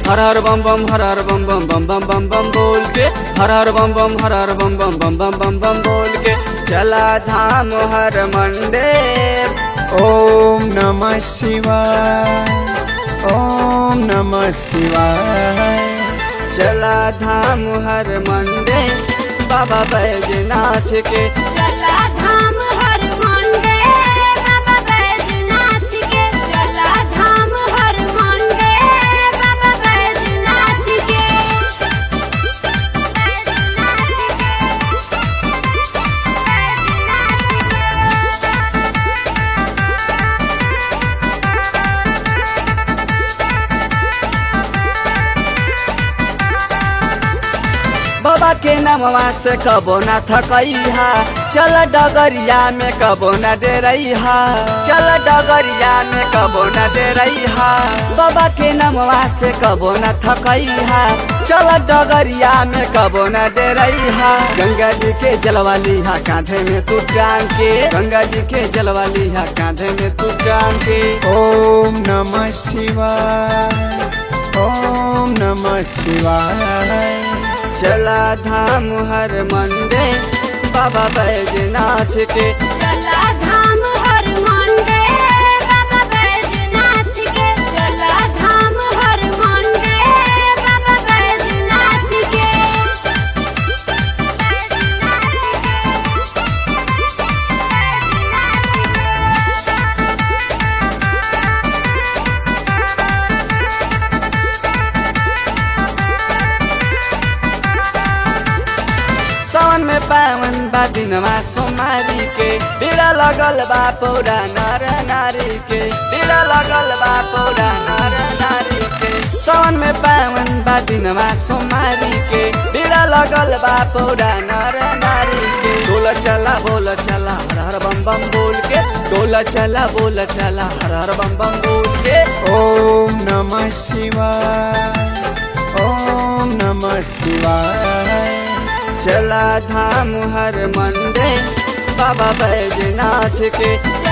हर हर बम बम हर हर बम बम बम बम बम बम बोल के हर हर बम बम हर हर बम बम बम बम बम बम बोल के चला धाम हर मंडे ॐ नमः शिवाय ॐ नमः शिवाय चला धाम हर मंडे बाबा बैजनाथ के चला धाम हर मंडे बाबा बैजनाथ के चला धाम हर मंडे बाबा बैजनाथ के बाबा के नामवा से कबो न थकैहा चल डगरिया में कबो न डेरैहा चल डगरिया में कबो न डेरैहा बाबा के नामवा से कबो न थकैहा चल डगरिया में कबो न डेरैहा गंगा जी के जलवा लिहा कांधे में तू टांग के गंगा जी के जलवा लिहा कांधे में तू टांग के ॐ नमः शिवाय ॐ नमः शिवाय चला धाम हर मंडे बाबा बैजनाथ के चला धाम हर मंडे बाबा बैजनाथ के चला धाम हर मंडे बाबा बैजनाथ के सावन में पावन बा दिनमा सोमारी के बीड़ा लगल बा पौरा नर नारी के बीड़ा लगल बा पौरा नर नारी के सावन में पावन बा दिनमा सोमारी के बीड़ा लगल बा पौरा नर नारी के डोल चला बोल चला हर हर बम बम बोल के डोल चला बोल चला हर हर बम बम बोल के ॐ नमः शिवाय ॐ नमः शिवाय चला धाम हर मंडे बाबा बैजनाथ के